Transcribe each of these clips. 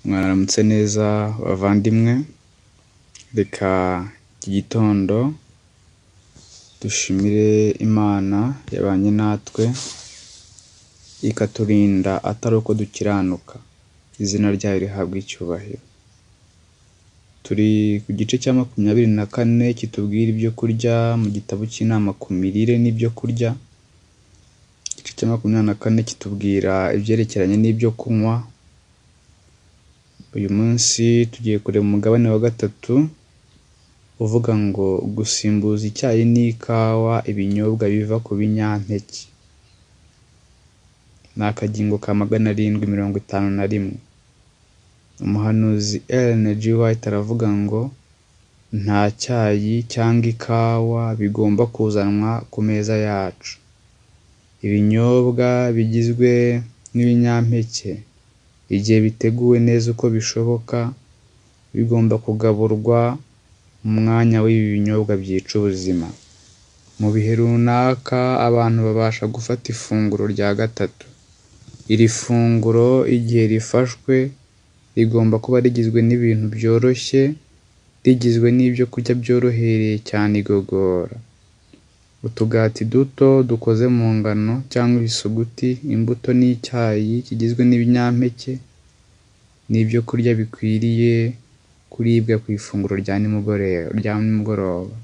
Mwaramutse neza bavandimwe, reka iki gitondo dushimire Imana yabanye natwe, ikaturinda atari uko dukiranuka, izina ryayo rihabwe icyubahiro. Turi ku gice cya makumyabiri na kane kitubwira ibyo kurya mu gitabo cy'inama ku mirire n'ibyo kurya, igice cya makumyabiri na kane kitubwira ibyerekeranye n'ibyo kunywa, uyu munsi tugiye kureba umugabane wa gatatu uvuga ngo gusimbuza icyayi n'ikawa ibinyobwa biva ku binyampeke. Ni akagingo ka magana arindwi mirongo itanu na rimwe. Umuhanuzi Ellen G. White aravuga ngo nta cyayi cyangwa ikawa bigomba kuzanwa ku meza yacu. Ibinyobwa bigizwe n'ibinyampeke igihe biteguwe neza uko bishoboka, bigomba kugaburwa mu mwanya w'ibi binyobwa byica ubuzima. Mu bihe runaka abantu babasha gufata ifunguro rya gatatu. Iri funguro igihe rifashwe rigomba kuba rigizwe n'ibintu byoroshye, rigizwe n'ibyo kurya byorohereye cyane igogora. Utugati duto dukoze mu ngano cyangwa ibisuguti, imbuto n'icyayi kigizwe n'ibinyampeke, ni ibyo kurya bikwiriye kuribwa ku ifunguro rya nimugoroba.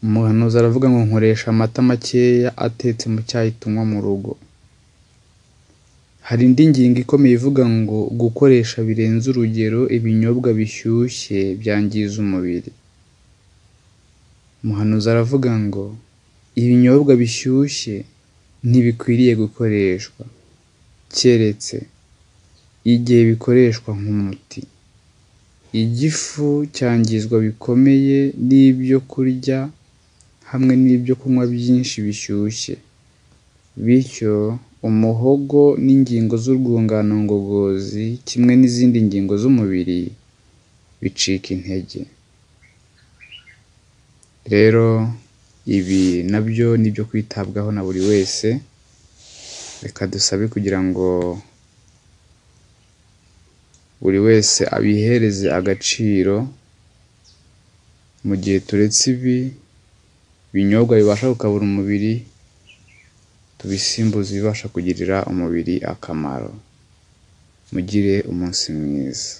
Umuhanuzi aravuga ngo nkoresha amata makeya atetse mu cyayi tunywa mu rugo. Hari indi ngingo ikomeye ivuga ngo gukoresha birenze urugero ibinyobwa bishyushye byangiza umubiri. Umuhanuzi aravuga ngo ibinyobwa bishyushye ntibikwiriye gukoreshwa, keretse igihe bikoreshwa nk'umuti. Igifu cyangizwa bikomeye n'ibyo kurya hamwe n'ibyo kunywa byinshi bishyushye, bityo umuhogo n'ingingo z'urwungano ngogozi kimwe n'izindi ngingo z'umubiri bicika intege. Rero ibi nabyo ni ibyo kwitabwaho na buri wese, reka dusabe kugira ngo buri wese abihereze agaciro, mu gihe turetse ibi binyobwa bibasha gukabura umubiri, tubisimbuze ibibasha kugirira umubiri akamaro. Mugire umunsi mwiza.